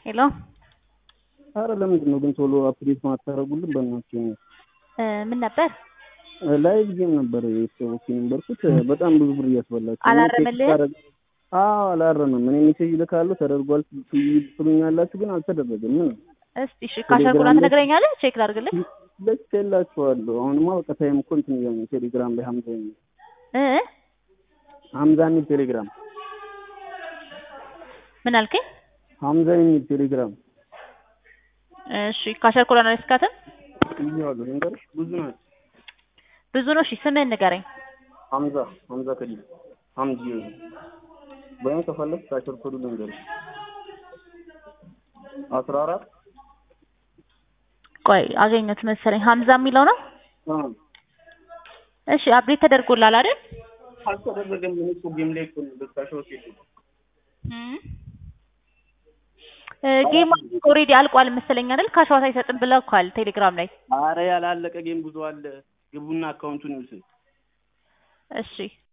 ሄሎ አረ ለምንድን ነው ግን ቶሎ አፕዴት ማታደርጉልን? በእናትህ እ ምን ነበር ላይቭ ጌም ነበር የተጫወትኩ የነበርኩት። በጣም ብዙ ብር እያስበላችሁ ነው። አላረመልህም? ቴክስት አደረግ- አዎ አላረመም። እኔ ሜሴጅ ልካለሁ ተደርጓል ትሉኛላችሁ፣ ግን አልተደረገም። ምን እስቲ እሺ ካሸርኩና ትነግረኛለህ? ቼክ ላድርግልህ ልክ የላችኋለሁ። አሁንማ በቃ ታይም እኮ እንትን እያሉ ነው። ቴሌግራም ላይ ሀምዛ የሚል እ ሀምዛ የሚል ቴሌግራም ምን አልከኝ? ሀምዛ የሚል ቴሌግራም እሺ ካሸርኩና አላስካትም ይኸዋለሁ። ልንገርሽ ብዙ ናቸው። ብዙ ነው። እሺ ስምህን ንገረኝ። ሀምዛ ሀምዛ ከዲል ሀምዚ ወይም ከፈለግ ካሸር ኮዱ ልንገርሽ አስራ አራት ቆይ አገኘሁት መሰለኝ። ሀምዛ የሚለው ነው። አዎ እሺ አፕዴት ተደርጎላል አይደል? አልተደረገም። ምን እኮ ጌም ላይ እኮ ነው በካሾት ጌም ኦልሬዲ አልቋል መሰለኝ አይደል? ካሽዋት አይሰጥም ብለውኳል ቴሌግራም ላይ። አረ ያላለቀ ጌም ብዙ አለ። ግቡና አካውንቱን ይውሰድ። እሺ